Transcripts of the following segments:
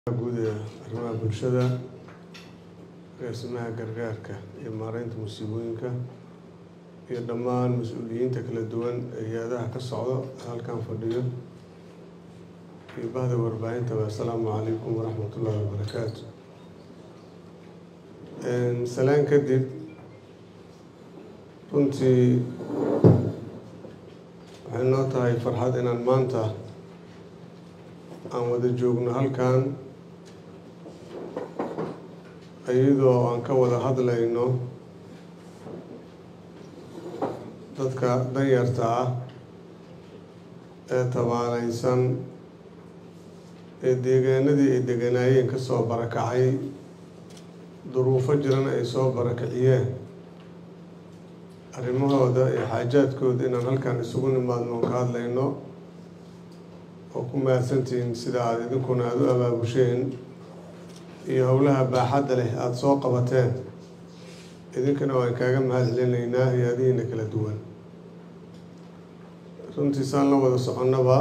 guud ee arrimaha bulshada agaasimaha gargaarka iyo maareynta musiibooyinka iyo dhammaan mas-uuliyiinta kala duwan ee hay-adaha ka socdo halkan fadhiyo iyo bahda warbaahintaba assalaamu calaykum waraxmat ullaahi wabarakaatu salaan kadib runtii waxay noo tahay farxad inaan maanta aan wada joogno halkan iyadoo aan ka wada hadlayno dadka danyarta ah ee tabaaleysan ee deegaanadii ay deganaayeen ka soo barakacay duruufo jirana ay soo barakiciyeen arrimahooda iyo xaajaadkooda inaan halkan isugu nimaadno oon ka hadlayno oo ku mahadsantihiin sida aada idinkuna aada u abaabusheen iyo howlaha baaxadda leh aada soo qabateen idinkana waan kaaga mahad celinaynaa hay-adihiina kala duwan runtii saan la wada soconnaba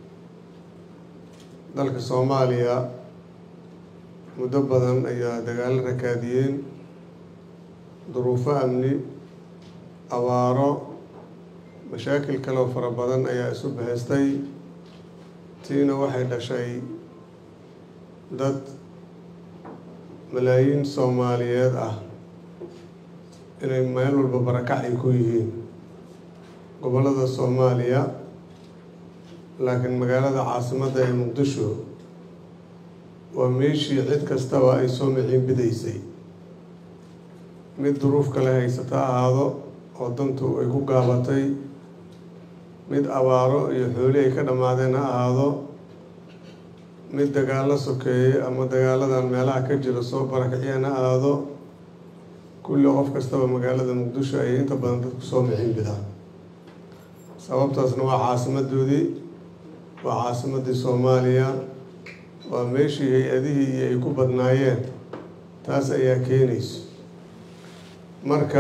dalka soomaaliya muddo badan ayaa dagaalo rakaadiyeen duruufo amni abaaro mashaakil kaleo fara badan ayaa isu bahaystay tiina waxay dhashay dad malaayiin soomaaliyeed ah inay meel walba barakac ay ku yihiin gobollada soomaaliya laakiin magaalada caasimadda ee muqdisho waa meeshii cid kastaba ay soo miciin bidaysay mid duruuf kale haysata ahaado oo dantu ay ku gaabatay mid abaaro iyo xooli ay ka dhammaadeen ha ahaado mid dagaallo sokeeye ama dagaaladan meelaha ka jira soo barakiciyeen ha ahaado kulli qof kastaba magaalada muqdisho ayay inta badan dadku soo micin bidaan sababtaasna waa caasimadoodii waa caasimaddii soomaaliya waa meeshii hay-adihii iyo ay ku badnaayeen taas ayaa keenayso marka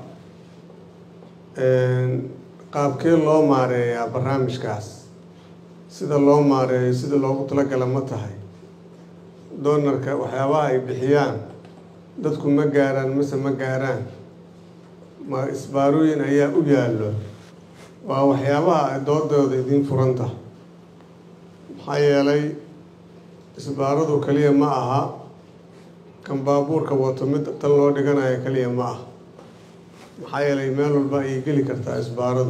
qaabkee loo maareeyaa barnaamijkaas sida loo maareeyo sida loogu talagala ma tahay doonarka waxyaabaha ay bixiyaan dadku ma gaaraan mase ma gaaraan ma isbaarooyin ayaa u yaallo waa waxyaabaha ay doodooda idiin furanta maxaa yeelay isbaaradu kaliya ma aha kan baabuurka wato mid tan loo dhiganayo kaliya ma aha maxaa yeelay meel walba ayay geli kartaa isbaaradu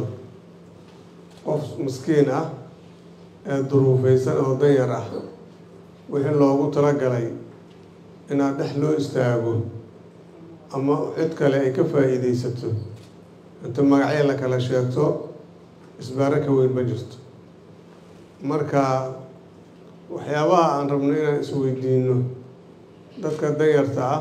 qof maskiin ah ee duruufeysan oo danyar ah wixii loogu talagalay inaad dhex loo istaago ama cid kale ay ka faa'iideysato inta magacyo la kala sheegto isbaaro ka weyn ma jirto marka waxyaabaha aan rabno inaan isweydiino dadka danyarta ah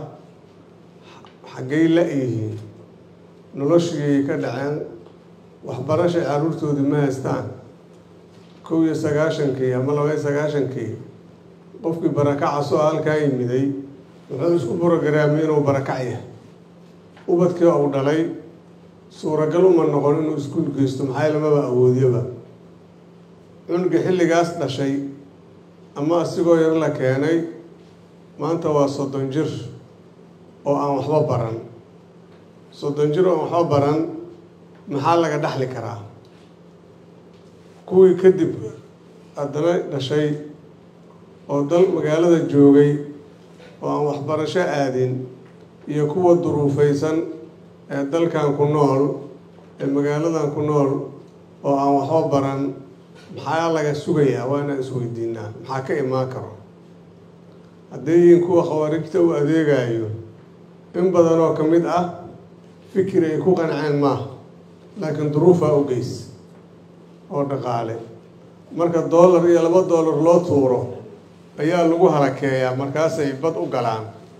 xaggay la-yihiin noloshigay ka dhaceen waxbarashay caruurtoodii ma haystaan kow iyo sagaashankii ama laba iyo sagaashankii qofkii barakaca soo halkaa yimiday wuxuu isku brogaraamiyey inuu barakac yahay ubadkii uu dhalay suuragal uma noqon inuu iskuul geysto maxaa lamaba awoodiyaba cunuga xilligaas dhashay ama asigoo yar la keenay maanta waa soddon jir oo aan waxba baran soddon jir oo aan waxba baran maxaa laga dhaxli karaa kuwii kadib haddana dhashay oo dal magaalada joogay oo aan waxbarasho aadin iyo kuwa duruufeysan ee dalkan ku nool ee magaaladan ku nool oo aan waxba baran maxaa laga sugayaa waa inaan isweydiinaa maxaa ka imaan karo hadday yihiin kuwa khawaarijta u adeegayo in badan oo ka mid ah fikir ay ku qanceen maaha laakiin duruufaa u geys oo dhaqaale marka doolar iyo laba doolar loo tuuro ayaa lagu halakeeyaa markaasay bad u galaan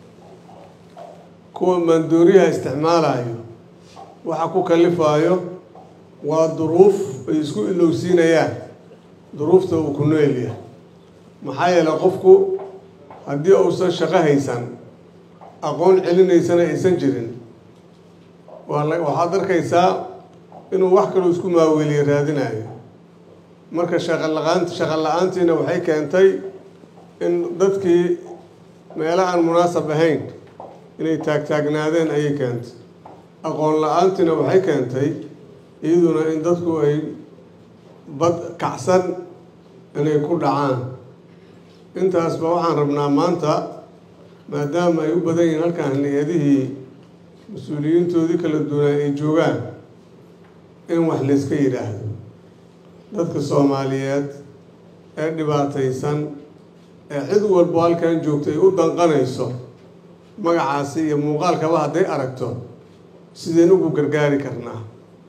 kuwa maandooriyaha isticmaalayo waxa ku kalifaayo waa duruuf ay isku ilowsiinayaan duruufta uu ku noelyahay maxaa yeelay qofku haddii uusan shaqo haysan aqoon celinaysana aysan jirin waa waxaad arkaysaa inuu wax kaloo isku maaweeliye raadinayo marka shaqo la-aan shaqo la-aantiina waxay keentay in dadkii meelo aan munaasab ahayn inay taagtaagnaadeen ayay keentay aqoon la-aantiina waxay keentay iyaduna in dadku ay bad kacsan inay ku dhacaan intaasba waxaan rabnaa maanta maadaama ay u badan yihiin halkaan hay-adihii mas-uuliyiintoodii kala duwanaa ay joogaan in wax layska yidhaahdo dadka soomaaliyeed ee dhibaataysan ee cid walbo halkan joogta ay u danqanayso magacaasi iyo muuqaalkaba hadday aragto sideen ugu gargaari karnaa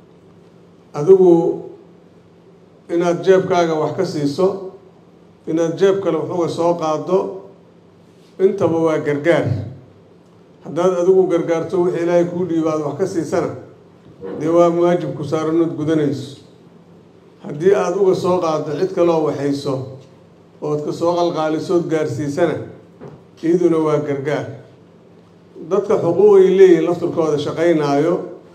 adigu inaad jeebkaaga wax ka siiso inaad jeeb kale waxuga soo qaado intaba waa gargaar haddaad adigu gargaarto wixii ilaahay kuu dhiiba aad wax ka siisana dee waa waajib ku saaranood gudanayso haddii aada uga soo qaado cid kaloo waxayso ood ka soo qalqaalisood gaarsiisana iyaduna waa gargaar dadka xuquuqay leeyihin lafturkooda shaqaynaayo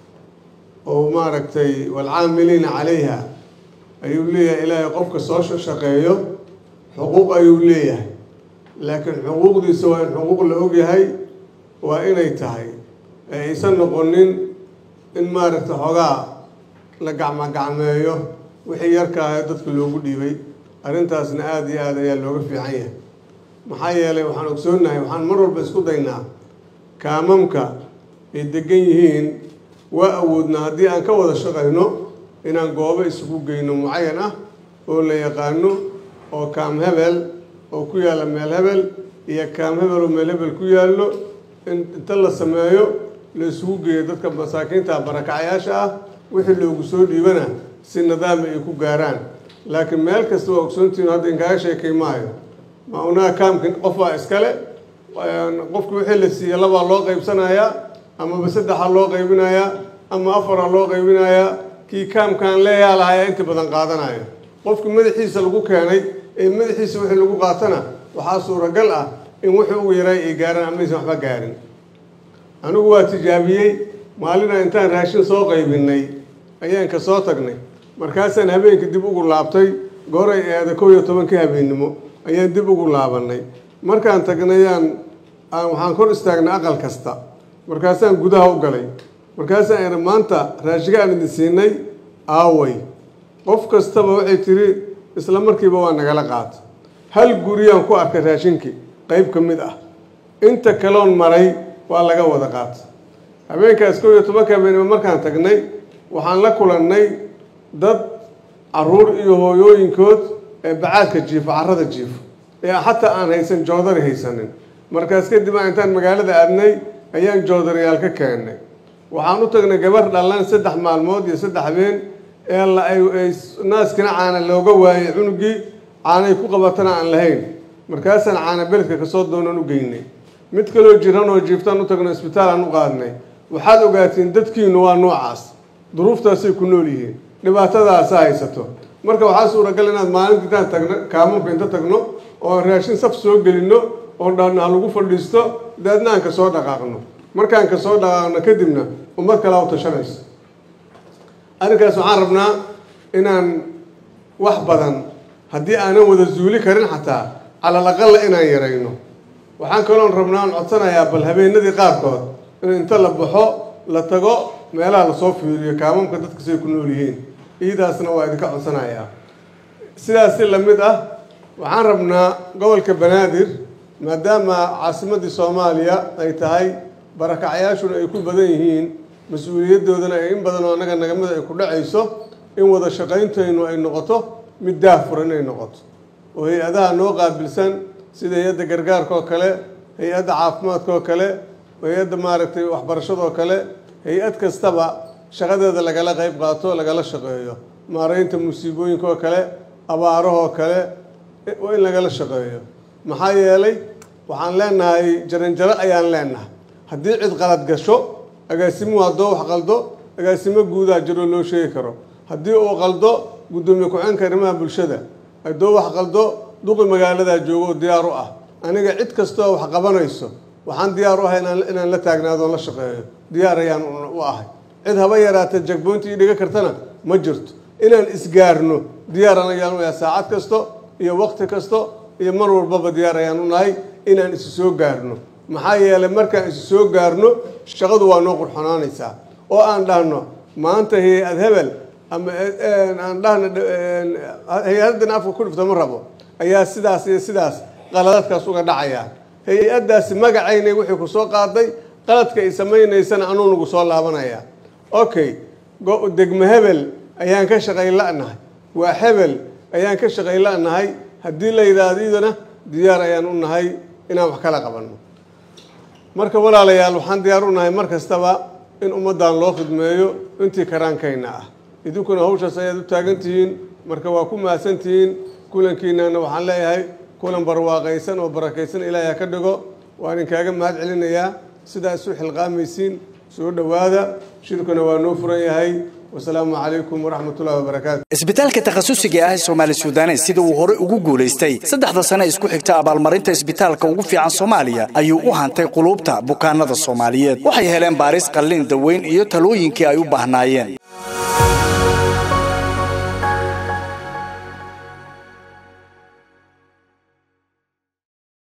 oo maaragtay waalcaamiliina calayha ayuu leeyahay ilaahay qofka soo shaqeeyo xuquuq ayuu leeyahay laakiin xuquuqdiisa waa in xuquuq la ogyahay waa inay tahay ee aysan noqonin in maaragtay xoogaa la gacmogacmeeyo wixii yarkaaha dadka loogu dhiibay arrintaasna aada iyo aada ayaa looga fiican yahay maxaa yeelay waxaan ogsoonnahay waxaan mar walba isku daynaa kaamamka ay degan yihiin waa awoodnaa haddii aan ka wada shaqayno inaan goobo isugu geyno mucayan ah oo la yaqaano oo kaam hebel oo ku yaalla meel hebel iyo kaam hebel oo meel hebel ku yaallo in inta la sameeyo la isugu geeyo dadka masaakiinta barakacayaasha ah wixii loogu soo dhiibana si nidaami ay ku gaaraan laakiin meel kasta waa ogsoontihin hadda inkaaga sheekay maayo ma unaa kaamkin qof waa iskale qofki wixii la siiya labaa loo qaybsanayaa amaba saddexa loo qaybinayaa ama afara loo qaybinayaa kii kaamkaan leeyaa lahayaa inta badan qaadanaya qofki madaxiisa lagu keenay ee madaxiisa wixii lagu qaatana waxaa suuragal ah in wixii ugu yaray ay gaaraan amaysan waxba gaarin anigu waa tijaabiyey maalina intaan raashin soo qaybinay ayaan ka soo tagnay markaasaan habeenkii dib ugu laabtay gooray eeda kow iyo tobankii habeennimo ayaan dib ugu laabanay markaan tagnayaan waxaan kor istaagnay aqal kasta markaasaan gudaha u galay markaasaan iri maanta raashiga aan idin siinay aaway qof kastaba waxay tiri isla markiiba waa nagala qaata hal guriyaan ku arkay raashinkii qayb ka mid ah inta kaloon maray waa laga wada qaata habeenkaas kow iyo tobanka habeenimo markaan tagnay waxaan la kulannay dad caruur iyo hooyooyinkood ee bacaadka jiifo carrada jiifo ee xataa aan haysan joodari haysanin markaas kadib aan intaan magaalada aadnay ayaan joodariyaal ka keennay waxaan u tagnay gabar dhallan saddex maalmood iyo saddex habeen ee naaskina caana looga waayay cunugii caanay ku qabatana aan lahayn markaasaan caana beledka kasoo doonan u geynay mid kaloo jiran oo jiiftaan u tagno isbitaal aan u qaadnay waxaad ogaatiin dadkiinu waa noocaas duruuftaasay ku nool yihiin dhibaatadaasa haysato marka waxaa suuragal inaad maalinta intaan tagno kaamunka inta tagno oo raashin saf soo gelino oo dhanaa lagu fadhiisto daadna aan kasoo dhaqaaqno markaan kasoo dhaqaaqno kadibna ummad kalaa u tashanayso arrinkaas waxaan rabnaa inaan wax badan haddii aanan wada zuuli karin xataa calal aqala inaan yarayno waxaan kaloon rabnaa aan codsanayaa bal habeenadii qaarkood in inta la baxo la tago meelaha lasoo fiiriyo kaamamka dadka say ku nool yihiin iidaasna waa idinka codsanayaa sidaas si lamid ah waxaan rabnaa gobolka banaadir maadaama caasimadii soomaaliya ay tahay barakacayaashuna ay ku badan yihiin mas-uuliyadoodana ay in badan oo annaga nagamida ay ku dhacayso in wada shaqayntaynu ay noqoto mid daahfuran inay noqoto oo hay-adaha noo qaabilsan sida hay-adda gargaarka oo kale hay-adda caafimaadka oo kale hay-adda maaragtay waxbarashada oo kale hay-ad kastaba shaqadeeda lagala qayb qaato lagala shaqeeyo maareynta musiibooyinka oo kale abaarahoo kale waa in lagala shaqeeyo maxaa yeelay waxaan leenahay jaranjaro ayaan leenahay haddii cid qalad gasho agaasimuhu haddoo wax qaldo agaasimo guudaa jiroo loo sheegi karo haddii uu qaldo guddoomiye ku-xeenka arrimaha bulshada haddoo wax qaldo duqi magaaladaa joogo oo diyaar u ah aniga cid kastoo wax qabanayso waxaan diyaar u ahay inaan la taagnaado la shaqeeyo diyaar ayaan u ahay cid haba yaraata jagboynta ii dhiga kartana ma jirto inaan isgaarno diyaaran ayaan u ahay saacad kasto iyo waqti kasto iyo mar walbaba diyaar ayaan u nahay inaan isu soo gaarno maxaa yeelay markaan isu soo gaarno shaqadu waa noo qurxonaanaysaa oo aan dhahno maanta hay-ad hebel ama aan dhahno hay-addan afka ku dhifto ma rabo ayaa sidaas iyo sidaas qaladadkaas uga dhacaya hay-addaasi magacaynay wixii ku soo qaaday qaladka ay samaynaysana anuu nagu soo laabanaya okay degmo hebel ayaan ka shaqay la-nahay waa hebel ayaan ka shaqay la-nahay haddii la yidhaahdo iyadana diyaar ayaan u nahay inaan wax kala qabanno marka walaalayaal waxaan diyaar u nahay mar kastaba in ummaddan loo khidmeeyo intii karaankayna ah idinkuna hawshaas ayaad u taagan tihiin marka waa ku mahadsan tihiin kulankiinana waxaan leeyahay kulan barwaaqaysan oo barakaysan ilaahay ha ka dhigo waan inkaaga mahad celinayaa sidaa isu xilqaamaysiin soo dhowaada shirkuna waa noo furan yahay wasalaamu calaykum waraxmatullahi wabarakaatu isbitaalka takhasusiga ah ee soomaali suudanes sida uu hore ugu guulaystay saddexda sane isku xigta abaalmarinta isbitaalka ugu fiican soomaaliya ayuu u hantay quluubta bukaanada soomaaliyeed waxay heleen baaris qallin daweyn iyo talooyinkii ay u baahnaayeen